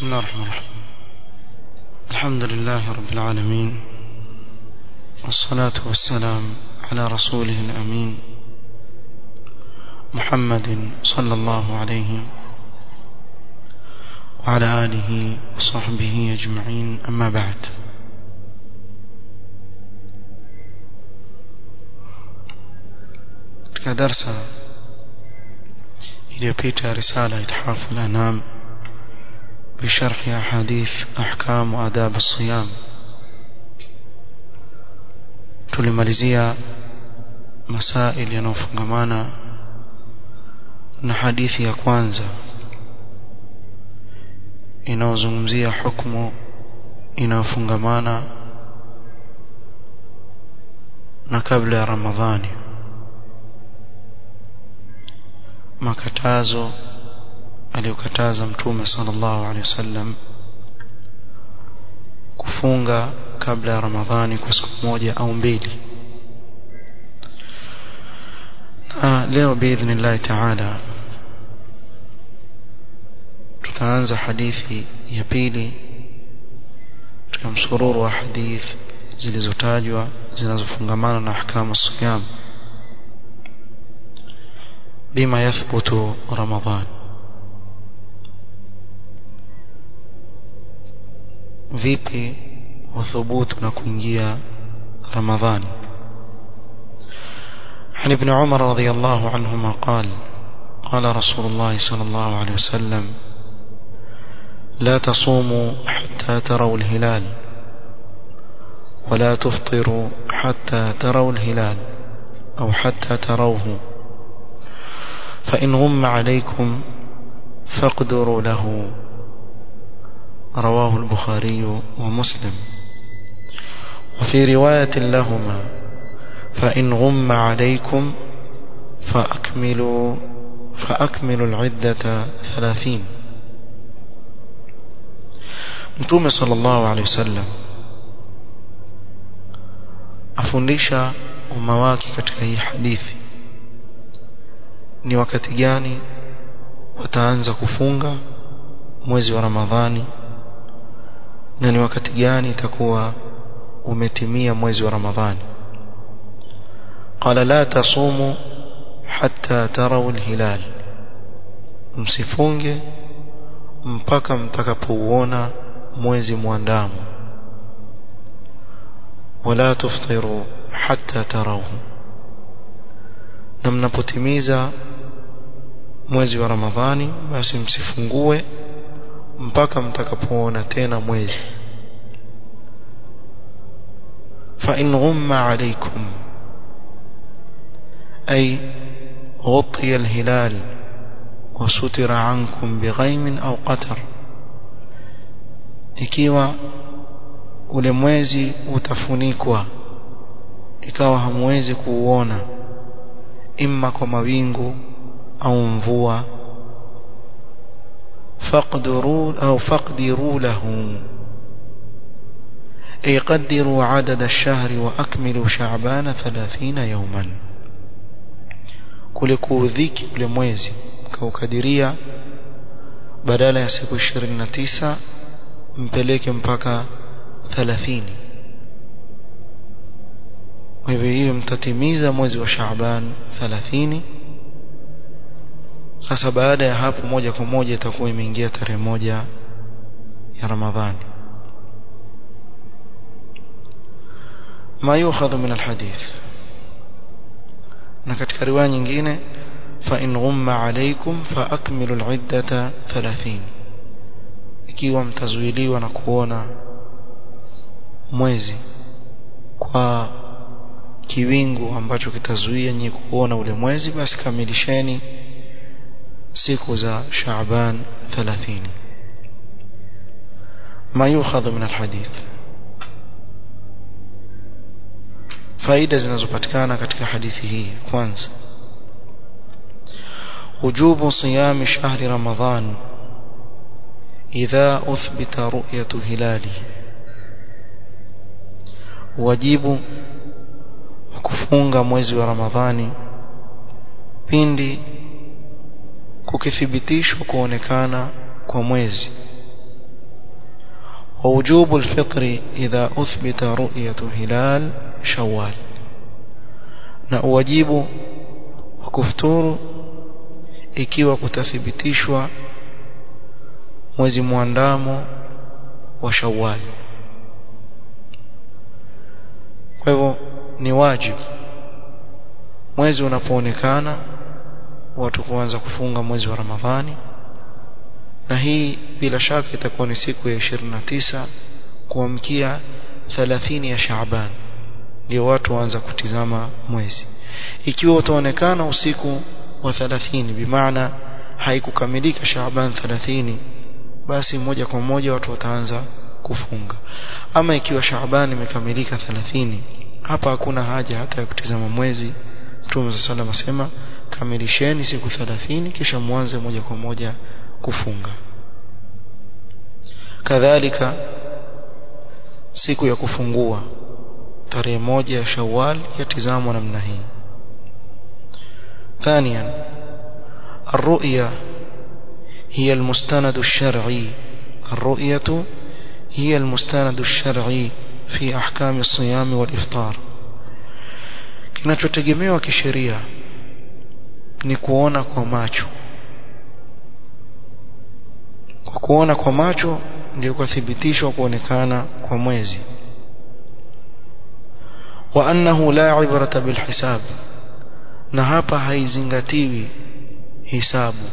بسم الله الرحمن الرحيم الحمد لله رب العالمين والصلاة والسلام على رسوله الأمين محمد صلى الله عليه وعلى آله وصحبه أجمعين أما بعد كدرس iliyopita risala ithafu al-anam بشرح أحاديث أحكام وآداب الصيام tulimalizia masail yanayofungamana na hadithi ya kwanza inayozungumzia hukumu inayofungamana na kabla ya Ramadhani makatazo aliyokataza mtume sallallahu alaihi wasallam kufunga kabla ya Ramadhani kwa siku moja au mbili na leo biidhnillah taala tutaanza hadithi ya pili katika msururu wa hadith zilizotajwa zinazofungamana na ahkamu siyam bima yathbutu ramadhan vipi wathubutu na kuingia ramadhani عن ابن عمر رضي الله عنهما قال قال رسول الله صلى الله عليه وسلم لا تصوموا حتى تروا الهلال ولا تفطروا حتى تروا الهلال أو حتى تروه فإن غم عليكم فاقدروا له رواه البخاري ومسلم وفي رواية لهما فإن غم عليكم فأكملوا فأكملوا العدة ثلاثين Mtume sallallahu alaihi wasallam afundisha umma wake katika hii hadithi ni wakati gani wataanza kufunga mwezi wa Ramadhani na ni wakati gani itakuwa umetimia mwezi wa Ramadhani qala la tasumu hatta tarawu alhilal msifunge mpaka mtakapouona mwezi mwandamo wala tuftiru hatta tarawhu na mnapotimiza mwezi wa Ramadhani basi msifungue mpaka mtakapoona tena mwezi fa in ghumma alaykum ay غطي الهلال وستر عنكم بغيم أو قتر ikiwa ule mwezi utafunikwa ikawa hamwezi kuuona imma kwa mawingu au mvua faqdiru au faqdiru lahu ay qaddiru adad ash-shahr wa akmilu sha'ban 30 yawman kule kuudhiki ule mwezi kaukadiria badala ya siku 29 mpeleke mpaka 30 kwa hivyo hiyo mtatimiza mwezi wa Shaaban 30 sasa baada ya hapo moja kwa moja itakuwa imeingia tarehe moja ya Ramadhani ما يؤخذ من الحديث na katika riwaya nyingine fa in ghumma alaykum fa akmilu al-iddata 30 ikiwa mtazuiliwa na kuona mwezi kwa kiwingu ambacho kitazuia nyinyi kuona ule mwezi basi kamilisheni siku za Shaaban 30 ما يؤخذ من الحديث faida zinazopatikana katika hadithi hii kwanza wujubu siyami shahri ramadhan idha uthbita ru'yatu hilali wajibu kufunga mwezi wa ramadhani pindi kukithibitishwa kuonekana kwa mwezi ووجوب الفطر إذا أثبت رؤية هلال شوال na uwajibu wa kufuturu ikiwa kutathibitishwa mwezi mwandamo wa Shawwal kwa hivyo ni wajibu mwezi unapoonekana watu kuanza kufunga mwezi wa Ramadhani na hii bila shaka itakuwa ni siku ya 29 kuamkia 30 ya Shaaban ndio watu waanza kutizama mwezi ikiwa utaonekana usiku wa 30 bimaana haikukamilika Shaaban 30 basi moja kwa moja watu wataanza kufunga ama ikiwa Shaaban imekamilika 30 hapa hakuna haja hata ya kutizama mwezi Mtume صلى الله asema kamilisheni siku 30 kisha mwanze moja kwa moja kufunga kadhalika siku ya kufungua tarehe moja ya Shawwal yatizamwa namna hii ثانيا الرؤيا هي المستند الشرعي الرؤية هي المستند الشرعي في أحكام الصيام والإفطار kinachotegemewa kisheria ni kuona kwa macho kwa kuona kwa macho ndio kuthibitishwa kuonekana kwa mwezi wa annahu la ibrata bilhisab na hapa haizingatiwi hisabu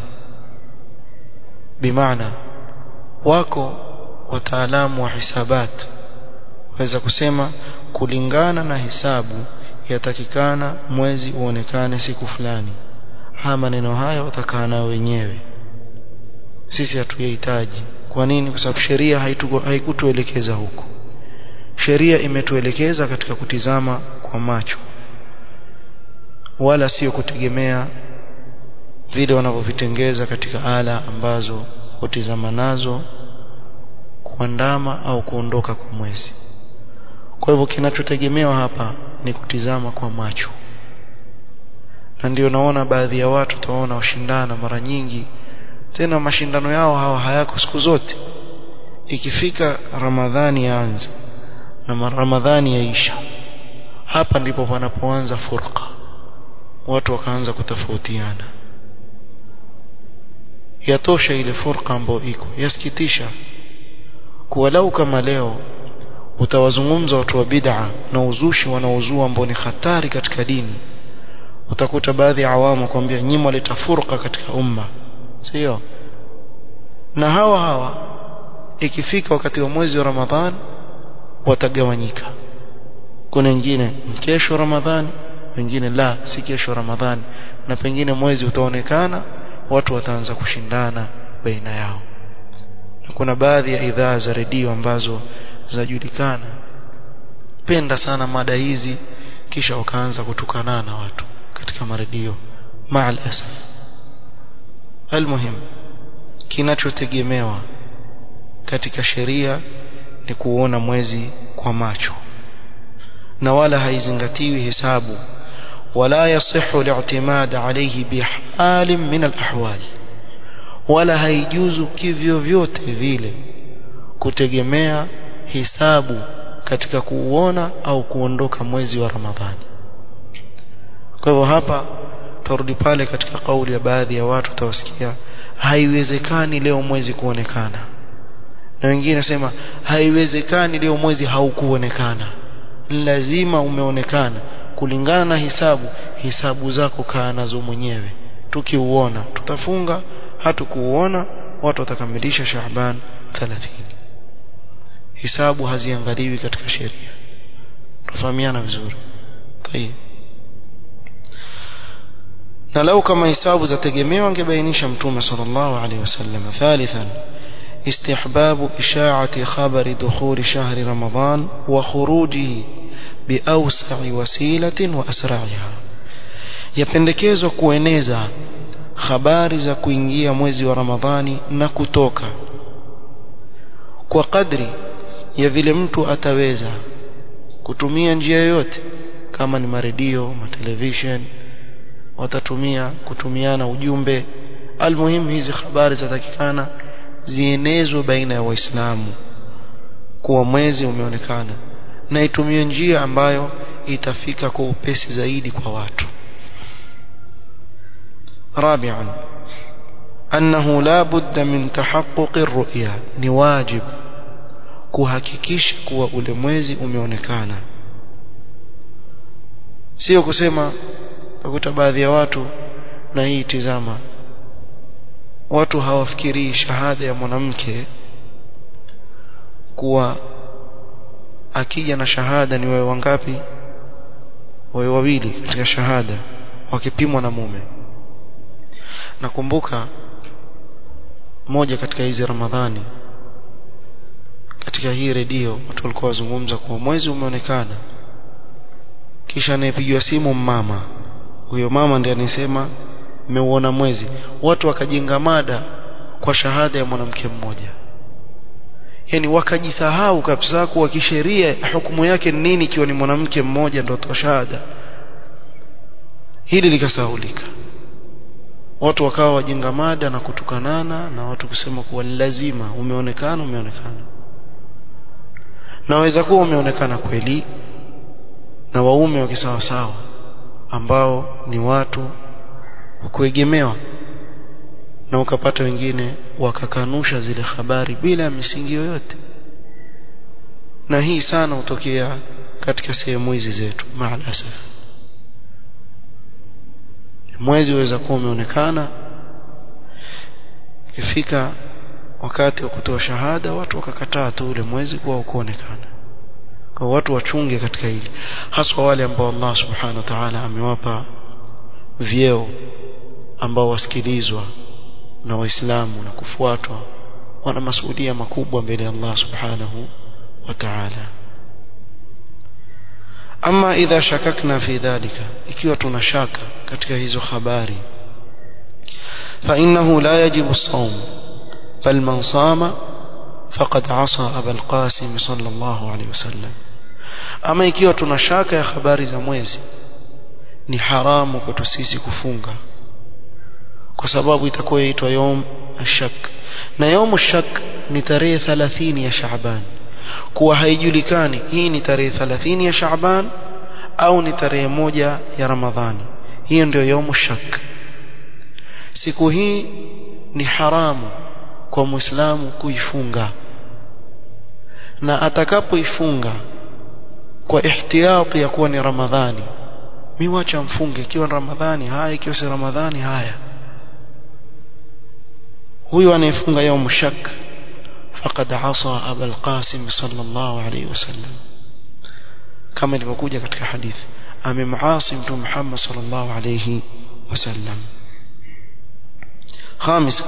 bimaana wako wataalamu wa hisabat waweza kusema kulingana na hisabu yatakikana mwezi uonekane siku fulani haya maneno haya watakaa nao wenyewe sisi hatuyahitaji kwa nini kwa sababu sheria haikutuelekeza huko sheria imetuelekeza katika kutizama kwa macho wala sio kutegemea vile wanavyovitengeza katika ala ambazo hutizama nazo kuandama au kuondoka kwa mwezi kwa hivyo kinachotegemewa hapa ni kutizama kwa macho na ndio naona baadhi ya watu taona washindana mara nyingi tena mashindano yao hawa hayako siku zote ikifika ramadhani yaanza na ramadhani yaisha hapa ndipo panapoanza furqa watu wakaanza kutofautiana yatosha ile furqa ambayo iko yasikitisha kuwa lau kama leo utawazungumza watu wa bid'a na uzushi wanaozua ambao ni hatari katika dini utakuta baadhi ya awamu kwambia nyinyi waleta furqa katika umma sio na hawa hawa ikifika wakati wa mwezi wa Ramadhan watagawanyika kuna wengine kesho Ramadhani wengine la si kesho Ramadhani na pengine mwezi utaonekana watu wataanza kushindana baina yao na kuna baadhi ya idhaa za redio ambazo zinajulikana penda sana mada hizi kisha wakaanza kutukanana watu katika maredio maal asaf almuhim kinachotegemewa katika sheria ni kuona mwezi kwa macho na wala haizingatiwi hesabu wala yasihu al-i'timad alayhi bihal min al-ahwal wala haijuzu kivyo vyote vile kutegemea hisabu katika kuuona au kuondoka mwezi wa Ramadhani kwa hivyo hapa turudi pale katika kauli ya baadhi ya watu tawasikia haiwezekani leo mwezi kuonekana na wengine nasema haiwezekani leo mwezi haukuonekana lazima umeonekana kulingana na hisabu hisabu zako kaa nazo mwenyewe tukiuona tutafunga hatukuuona watu watakamilisha Shaaban 30 hisabu haziangaliwi katika sheria tufahamiana vizuri tayeb na lau kama hisabu zategemewa angebainisha mtume sallallahu alaihi wasallam thalithan استحباب إشاعة خبر دخول شهر رمضان وخروجه بأوسع وسيلة وأسرعها yapendekezwa kueneza habari za kuingia mwezi wa Ramadhani na kutoka kwa kadri ya vile mtu ataweza kutumia njia yoyote kama ni maredio, matelevision watatumia kutumiana ujumbe almuhimu hizi habari zatakikana zienezwe baina ya waislamu kuwa mwezi umeonekana na itumie njia ambayo itafika kwa upesi zaidi kwa watu رابعا أنه لا بد من تحقق الرؤيا نواجب kuhakikisha kuwa ule mwezi umeonekana sio kusema utakuta baadhi ya watu na hii tizama watu hawafikirii shahada ya mwanamke kuwa akija na shahada ni wewe wangapi wewe wawili katika shahada wakipimwa na mume nakumbuka moja katika hizi ramadhani katika hii redio watu walikuwa wazungumza kuwa mwezi umeonekana kisha anayepigiwa simu mama huyo mama ndiye anasema mmeuona mwezi watu wakajenga mada kwa shahada ya mwanamke mmoja yani wakajisahau kabisa kuwa kisheria hukumu yake ni nini ikiwa ni mwanamke mmoja ndio toa shahada hili likasahulika watu wakawa wajenga mada na kutukanana na watu kusema kuwa lazima umeonekana umeonekana naweza kuwa umeonekana kweli na waume wakisawasawa ambao ni watu kuegemewa na ukapata wengine wakakanusha zile habari bila misingi yoyote na hii sana hutokea katika sehemu hizi zetu maalasaf mwezi waweza kuwa umeonekana ikifika wakati wa kutoa shahada watu wakakataa tu ule mwezi kuwa ukuonekana kwa watu wachunge katika hili haswa wale ambao Allah subhanahu wa ta'ala amewapa vyeo ambao wasikilizwa na waislamu na kufuatwa wana masuhudia makubwa mbele ya Allah subhanahu wa ta'ala ama idha shakakna fi dhalika ikiwa tuna shaka katika hizo habari fa innahu la yajibu as-sawm bal man sama faqad asa aba al-qasim sallallahu alayhi wasallam ama ikiwa tuna shaka ya habari za mwezi ni haramu kwetu sisi kufunga kwa sababu itakuwa yaitwa yom ashak na yom ashak ni tarehe 30 ya Shaaban kuwa haijulikani hii ni tarehe 30 ya Shaaban au ni tarehe moja ya Ramadhani hiyo ndio yom shak siku hii ni haramu kwa Muislamu kuifunga na atakapoifunga kwa ihtiyati ya kuwa ni Ramadhani miwacha mfunge ikiwa ni Ramadhani haya ikiwa si Ramadhani haya huyu anayefunga يوم shak faqad asa aba al-qasim sallallahu alayhi wasallam kama ilivyokuja katika hadithi amemaasi mtume Muhammad sallallahu alayhi wasallam خامسا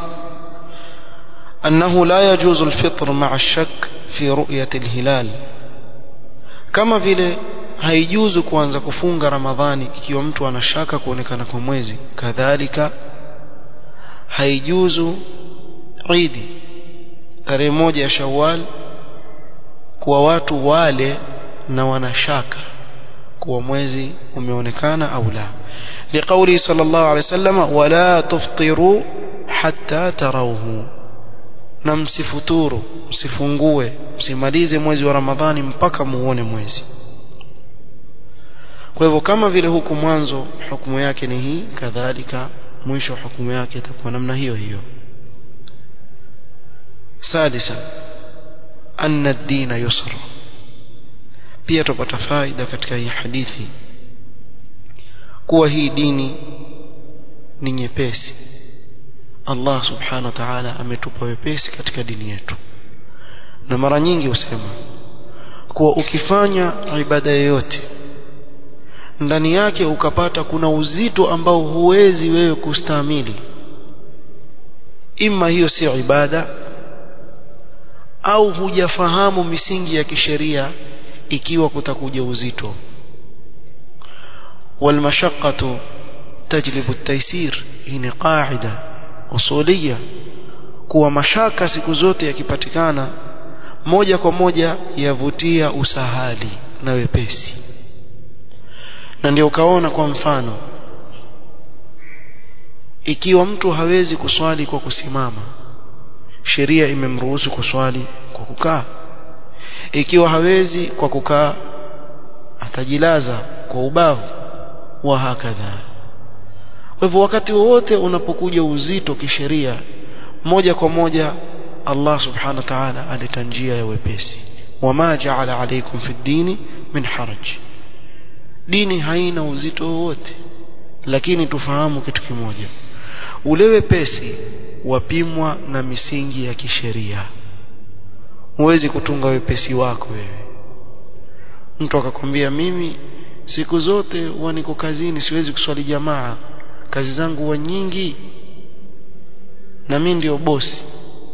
أنه لا يجوز الفطر مع الشك في رؤية الهلال كما vile haijuzu kuanza kufunga ramadhani ikiwa mtu anashaka kuonekana kwa mwezi kadhalika haijuzu idi tarehe moja ya shawwal kuwa watu wale na wanashaka kuwa mwezi umeonekana au la liqauli sallallahu alaihi wasallam wala tuftiru hatta tarawhu na msifuturu msifungue msimalize mwezi wa ramadhani mpaka muone mwezi kwa hivyo kama vile huku mwanzo hukumu yake ni hii kadhalika mwisho hukumu yake itakuwa namna hiyo hiyo sadisa anna ad-din yusra pia tupata faida katika hii hadithi kuwa hii dini ni nyepesi Allah subhanahu wa ta'ala ametupa wepesi katika dini yetu na mara nyingi husema kuwa ukifanya ibada yoyote ndani yake ukapata kuna uzito ambao huwezi wewe kustahimili ima hiyo sio ibada au hujafahamu misingi ya kisheria ikiwa kutakuja uzito والمشقة تجلب التيسير hii ni qaida usulia kuwa mashaka siku zote yakipatikana moja kwa moja yavutia usahali na wepesi na ndio ukaona kwa mfano ikiwa mtu hawezi kuswali kwa kusimama sheria imemruhusu kuswali kwa kukaa ikiwa hawezi kwa kukaa atajilaza kwa ubavu wa hakadha kwa hivyo wakati wowote unapokuja uzito kisheria moja kwa moja Allah subhanahu wa ta'ala aleta njia ya wepesi wama ja'ala alaykum fi dini min haraj dini haina uzito wowote lakini tufahamu kitu kimoja ule wepesi wapimwa na misingi ya kisheria huwezi kutunga wepesi wako wewe mtu akakwambia mimi siku zote huwa niko kazini siwezi kuswali jamaa kazi zangu huwa nyingi na mimi ndio bosi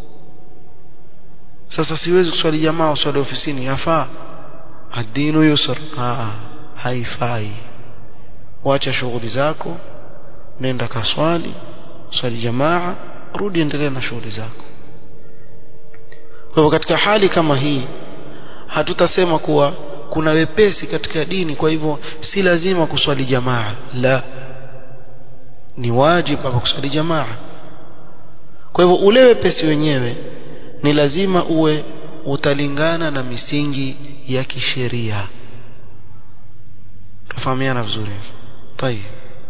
sasa siwezi kuswali jamaa uswali ofisini yafaa adinu yusr ah haifai wacha shughuli zako nenda kaswali swali jamaa rudi endelea na shughuli zako kwa hivyo katika hali kama hii hatutasema kuwa kuna wepesi katika dini kwa hivyo si lazima kuswali jamaa la ni wajibu hapa kuswali jamaa kwa hivyo ule wepesi wenyewe ni lazima uwe utalingana na misingi ya kisheria tufahamiana vizuri tayeb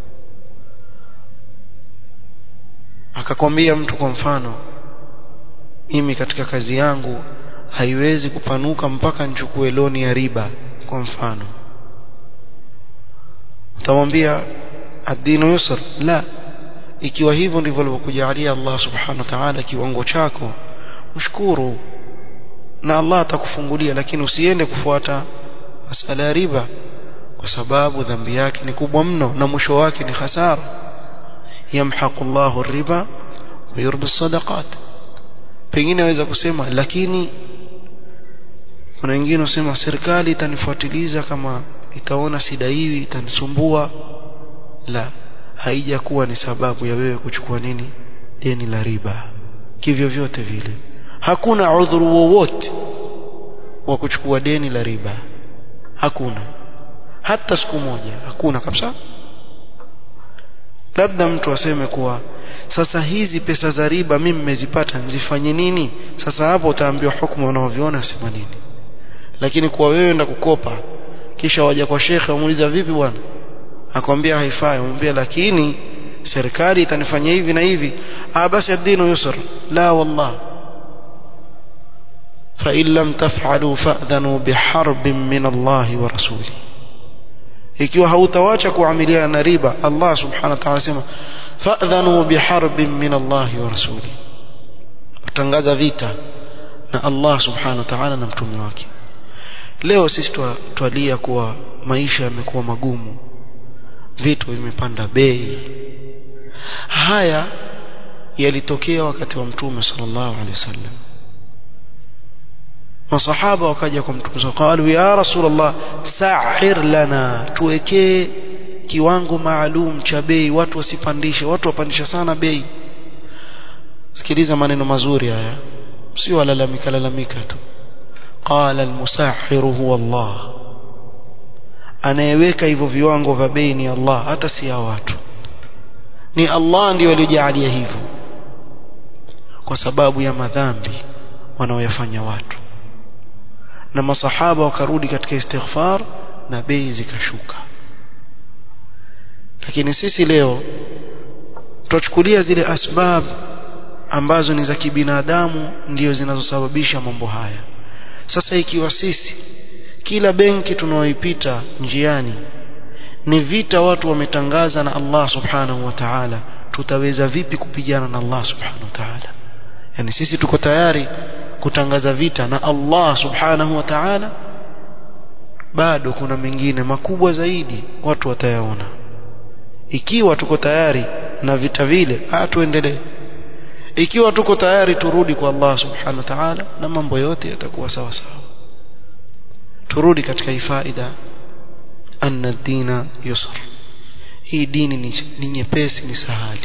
akakwambia mtu kwa mfano mimi katika kazi yangu haiwezi kupanuka mpaka nichukue loni ya riba kwa mfano utamwambia ad-dinu yusr la ikiwa hivyo ndivyo alivyokujalia Allah subhanahu wa ta'ala kiwango chako mshukuru na Allah atakufungulia lakini usiende kufuata masala ya riba kwa sababu dhambi yake ni kubwa mno na mwisho wake ni hasara yamhaqu Allahu riba wa yurbi sadaqat pengine aweza kusema lakini kuna wengine wasema serikali itanifuatiliza kama itaona sidaiwi itanisumbua la haijakuwa ni sababu ya wewe kuchukua nini deni la riba kivyo vyote vile hakuna udhuru wowote wa kuchukua deni la riba hakuna hata siku moja hakuna kabisa labda mtu aseme kuwa sasa hizi pesa za riba mimi nimezipata nzifanye nini sasa hapo utaambiwa hukumu unaoviona asema nini lakini kwa wewe enda kukopa kisha waja kwa shekhe umuuliza vipi bwana akwambia haifai umwambia lakini serikali itanifanyia hivi na hivi ah basi ad-dinu yusr la wallah fa in lam taf'alu fa'dhanu biharbin min Allah wa rasuli ikiwa hautawacha kuamiliana na riba Allah subhanahu wa ta'ala sema fa'dhanu biharbin min Allah wa rasuli kutangaza vita na Allah subhanahu wa ta'ala na mtume wake leo sisi twalia kuwa maisha yamekuwa magumu vitu vimepanda bei haya yalitokea wakati wa mtume sallallahu alaihi wasallam masahaba wakaja kwa mtume wakalu ya rasulullah sa'ir lana tuwekee kiwango maalum cha bei watu wasipandishe watu wapandisha sana bei sikiliza maneno mazuri haya sio walalamika lalamika tu qala almusahhir huwa Allah anayeweka hivyo viwango vya bei ni Allah hata si ya watu ni Allah ndiyo aliyojalia hivyo kwa sababu ya madhambi wanaoyafanya watu na masahaba wakarudi katika istighfar na bei zikashuka lakini sisi leo tuchukulia zile asbab ambazo ni za kibinadamu ndio zinazosababisha mambo haya sasa ikiwa sisi kila benki tunaoipita njiani ni vita watu wametangaza na Allah subhanahu wa ta'ala tutaweza vipi kupigana na Allah subhanahu wa ta'ala yani sisi tuko tayari kutangaza vita na Allah subhanahu wa ta'ala bado kuna mengine makubwa zaidi watu watayaona ikiwa tuko tayari na vita vile tuendelee ikiwa tuko tayari turudi kwa Allah subhanahu wa ta'ala na mambo yote yatakuwa sawa sawa turudi katika ifaida anna dina yusr hii dini ni nyepesi ni sahali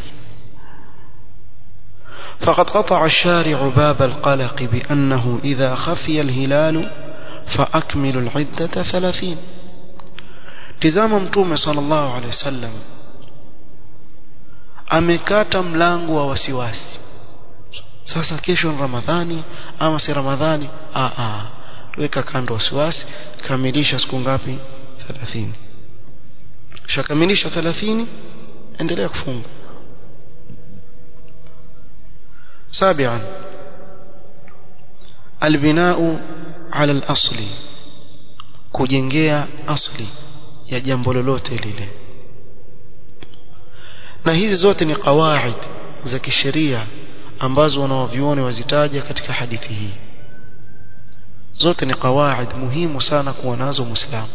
فقد قطع الشارع باب القلق بأنه إذا خفي الهلال فأكمل العدة ثلاثين تزام متوم صلى الله عليه وسلم amekata mlango wa wasiwasi sasa kesho ni ramadhani ama si ramadhani a a weka kando wasiwasi kamilisha siku ngapi 30 shakamilisha 30 endelea kufunga سابعا البناء على الأصل kujengea asli ya jambo lolote lile na hizi zote ni qawaid za kisheria ambazo wanaovioni wazitaja katika hadithi hii zote ni qawaid muhimu sana kuwa nazo muislamu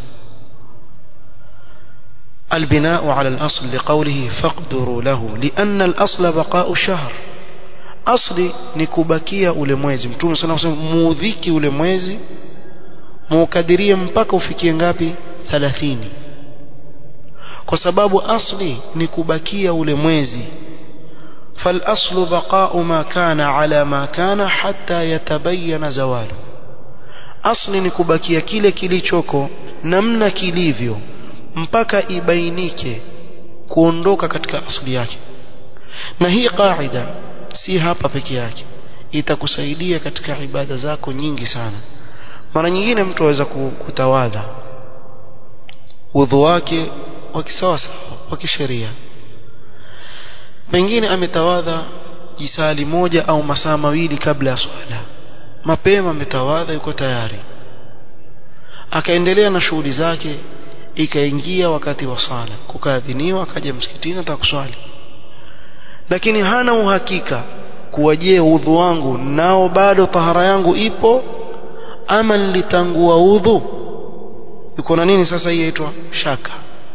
البناء على الأصل لقوله فاقدروا له لأن الأصل بقاء الشهر asli ni kubakia ule mwezi mtume sana kusema muudhiki ule mwezi muukadirie mpaka ufikie ngapi 30 kwa sababu asli ni kubakia ule mwezi فالاصل بقاء ما كان على ما كان حتى يتبين زواله asli ni kubakia kile kilichoko namna kilivyo mpaka ibainike kuondoka katika asli yake na hii qaida si hapa peke yake itakusaidia katika ibada zako nyingi sana mara nyingine mtu aweza kutawadha udhu wake wa kisawasawa wa kisheria pengine ametawadha jisali moja au masaa mawili kabla ya swala mapema ametawadha yuko tayari akaendelea na shughuli zake ikaingia wakati wa swala kukaadhiniwa akaja msikitini atakuswali lakini hana uhakika kuwa je udhu wangu nao bado tahara yangu ipo ama nilitangua udhu yuko na nini sasa hii yaitwa shaka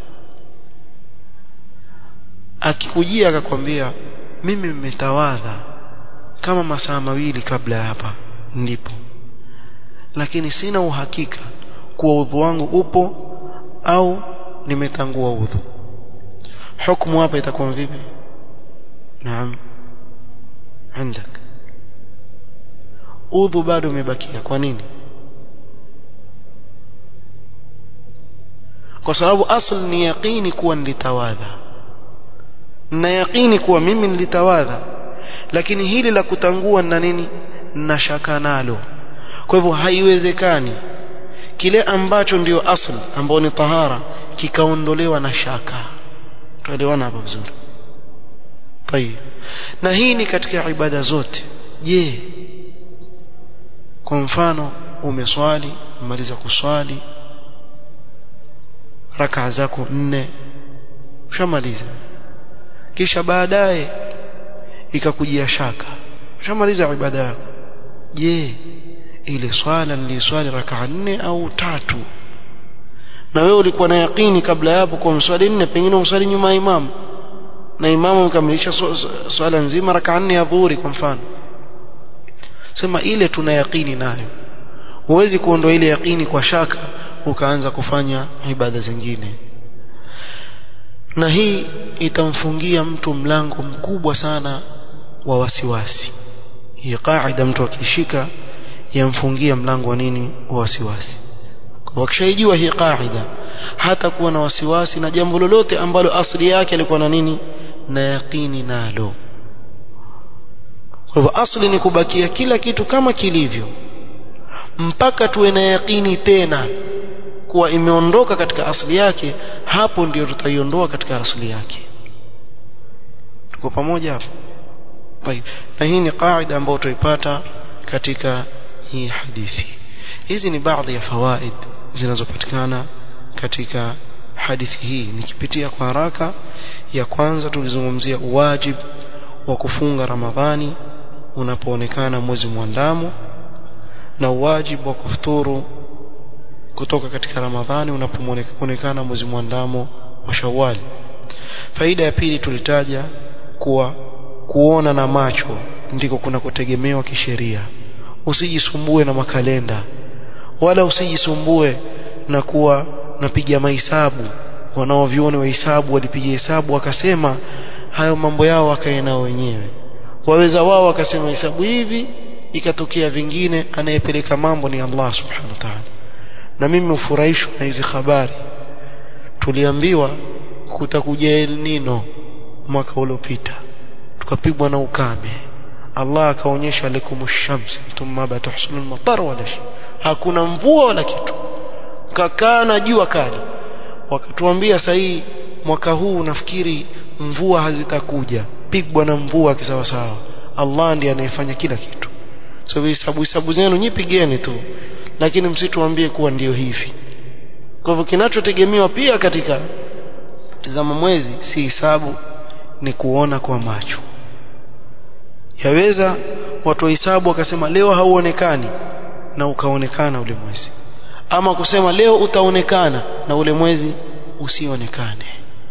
akikujia akakwambia mimi nimetawadha kama masaa mawili kabla ya hapa ndipo lakini sina uhakika kuwa udhu wangu upo au nimetangua udhu hukumu hapa itakuwa vipi naam عندك udhu bado umebakia kwa nini kwa sababu asl ni yaqini kuwa nilitawadha na yaqini kuwa mimi nilitawadha lakini hili la kutangua na nini na shaka nalo kwa hivyo haiwezekani kile ambacho ndio asl ambao ni tahara kikaondolewa na shaka tuelewana hapa vizuri tayeb na hii ni katika ibada zote je kwa mfano umeswali umaliza kuswali rakaa zako nne ushamaliza kisha baadaye ikakujia shaka ushamaliza ibada yako je ile swala niliswali rakaa nne au tatu na wewe ulikuwa na yakini kabla ya hapo kwa mswali nne pengine umswali nyuma ya imamu na imamu mkamilisha swala nzima rakaa nne ya dhuhuri kwa mfano sema ile tuna yakini nayo huwezi kuondoa ile yakini kwa shaka ukaanza kufanya ibada zingine na hii itamfungia mtu mlango mkubwa sana wa wasiwasi hii kaida mtu akishika yamfungia mlango wa nini wa wasiwasi wakishaijua hii kaida hata kuwa na wasiwasi na jambo lolote ambalo asili yake alikuwa na nini na yaqini nalo kwa hivyo asli ni kubakia kila kitu kama kilivyo mpaka tuwe na yaqini tena kuwa imeondoka katika asili yake hapo ndio tutaiondoa katika asili yake tuko pamoja hapo na hii ni kaida ambayo tutaipata katika hii hadithi hizi ni baadhi ya fawaid zinazopatikana katika hadithi hii nikipitia kwa haraka ya kwanza tulizungumzia wajib wa kufunga ramadhani unapoonekana mwezi mwandamo na wajibu wa kufuturu kutoka katika ramadhani unapoonekana mwezi mwandamo wa shawali faida ya pili tulitaja kuwa kuona na macho ndiko kunakotegemewa kisheria usijisumbue na makalenda wala usijisumbue na kuwa napiga mahesabu wanaoviona wahesabu walipiga hesabu wakasema hayo mambo yao wakae nao wenyewe waweza wao wakasema hesabu hivi ikatokea vingine anayepeleka mambo ni Allah subhanahu wa ta'ala na mimi ufurahishwa na hizi habari tuliambiwa kutakuja El Nino mwaka uliopita tukapigwa na ukame Allah akaonyesha lakum shamsi thumma batuhsulul matar wala hakuna mvua wala kitu kakaa na jua kali wakatuambia sahii mwaka huu nafikiri mvua hazitakuja pigwa na mvua kisawasawa Allah ndiye anayefanya kila kitu so hisabu hisabu zenu nyipigeni tu lakini msituambie kuwa ndiyo hivi kwa hivyo kinachotegemewa pia katika tazama mwezi si hisabu ni kuona kwa macho yaweza watu wa hisabu wakasema leo hauonekani na ukaonekana ule mwezi ama kusema leo utaonekana na ule mwezi usionekane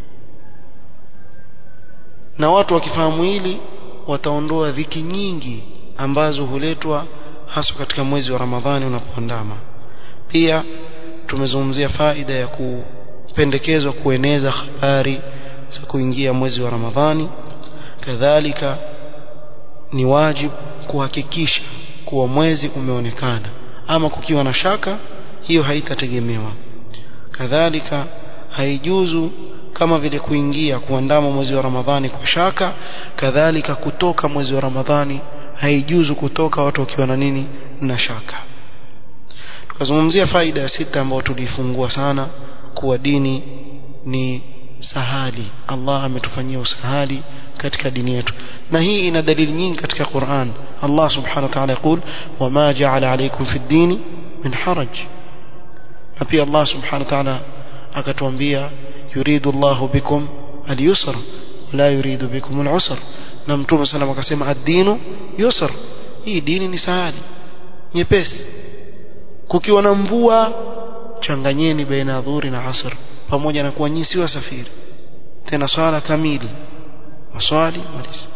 na watu wakifahamu hili wataondoa dhiki nyingi ambazo huletwa haswa katika mwezi wa Ramadhani unapoandama pia tumezungumzia faida ya kupendekezwa kueneza habari za kuingia mwezi wa Ramadhani kadhalika ni wajibu kuhakikisha kuwa mwezi umeonekana ama kukiwa na shaka hiyo haitategemewa kadhalika haijuzu kama vile kuingia kuandama mwezi wa Ramadhani kwa shaka kadhalika kutoka mwezi wa Ramadhani haijuzu kutoka watu wakiwa na nini na shaka tukazungumzia faida ya sita ambayo tulifungua sana kuwa dini ni sahali Allah ametufanyia usahali katika dini yetu na hii ina dalili nyingi katika Qur'an Allah subhanahu wa ta'ala يقول وما جعل عليكم في الدين من حرج na pia Allah subhanahu wa ta'ala akatuambia yuridu Allah bikum al-yusra la yuridu bikum al-usra na mtume sana akasema ad-dinu yusr hii dini ni sahali nyepesi kukiwa na mvua changanyeni baina dhuhuri na asr pamoja na kuwa nyinyi si wasafiri tena swala kamili maswali maliza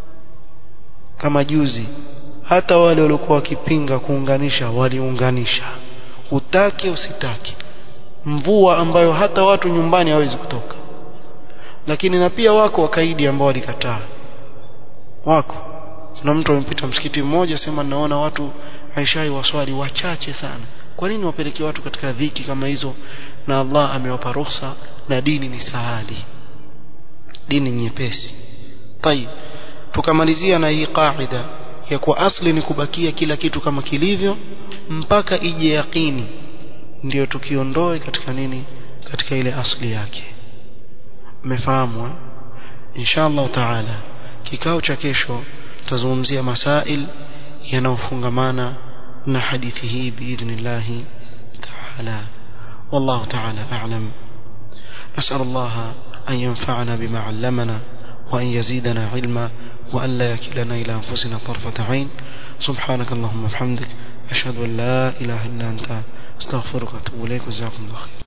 kama juzi hata wale waliokuwa wakipinga kuunganisha waliunganisha utake usitake mvua ambayo hata watu nyumbani hawezi kutoka lakini na pia wako wakaidi ambao walikataa wako kuna mtu amepita msikiti mmoja sema naona watu haishai waswali wachache sana kwa nini wapeleke watu katika dhiki kama hizo na Allah amewapa ruhusa na dini ni sahali dini nyepesi tayib tukamalizia na hii qaida ya kuwa asli ni kubakia kila kitu kama kilivyo mpaka ije yaqini ndio tukiondoe katika nini katika ile asli yake mmefahamu eh? inshallah taala kikao cha kesho tutazungumzia masail yanayofungamana na hadithi hii biidhnillah taala والله تعالى أعلم نسأل الله أن ينفعنا بما علمنا وأن يزيدنا علما وأن لا يكلنا إلى أنفسنا طرفة عين سبحانك اللهم وبحمدك أشهد أن لا إله إلا أنت استغفرك وأتوب إليك وجزاكم الله خير